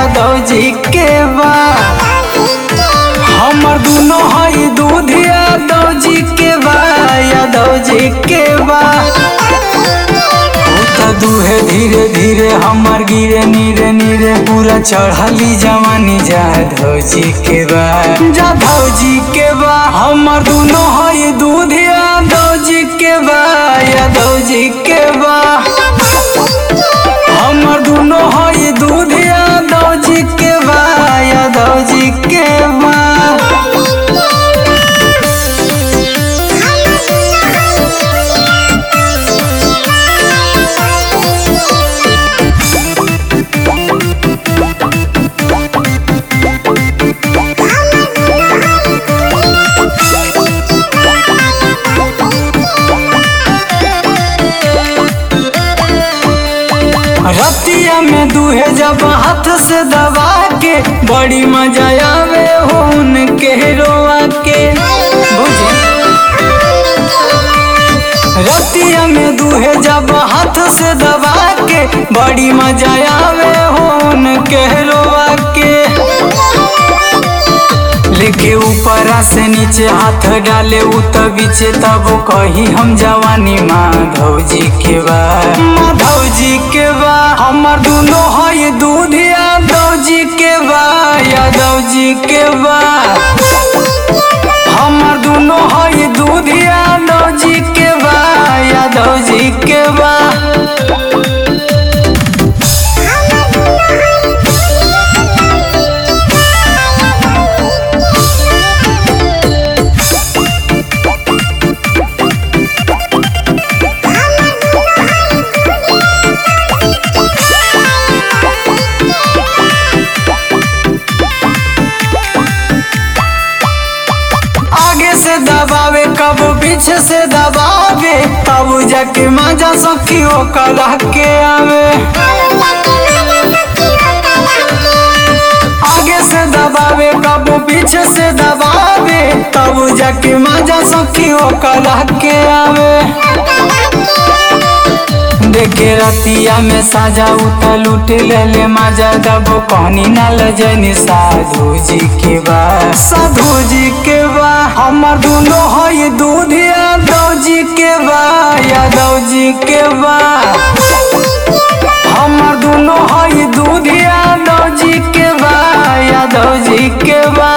यादव जी के बा हमर दुनो हई दूध यादव जी के बा यादव जी के बा तो दूहे धीरे धीरे हमर गिरे नीरे नीरे पूरा चढ़ली जवानी जाधव जी के बा जाधव जी के बा हमर दुनो हई दूध यादव जी के बा यादव जी के बा हमर दुनो हई दूध यादव जी के बा यादव जी के बा रतिया में दूहे जब हाथ से दबा के बड़ी मजा आवे हो उनके रोआ के बुझे रतिया में दूहे जब हाथ से दबा के बड़ी मजा आवे हो उनके रोआ के लेके ऊपरा से नीचे हाथ डाले उ त बीचे तब कही हम जवानी माधव जी के बा माधव जी के बा हमर दुनो हई दूध यादव जी के बा यादव जी के बा हमर दुनो हई दूध यादव जी के बा यादव जी के बा आगे से दबावे कब पीछे से दबावे तब जाके मजा सखी हो कला के आवे आगे से दबावे कब पीछे से दबावे तब जाके मजा सखी हो कला के आवे देखे रतिया में साजा उतल उठ ले ले मजा दबो कहनी ना लजनी साधु जी के बा साधु जी के बा हमर दुनो हई दूध यादव जी के बा यादव जी के बा हमर दुनो हई दूध यादव जी के बा यादव जी के बा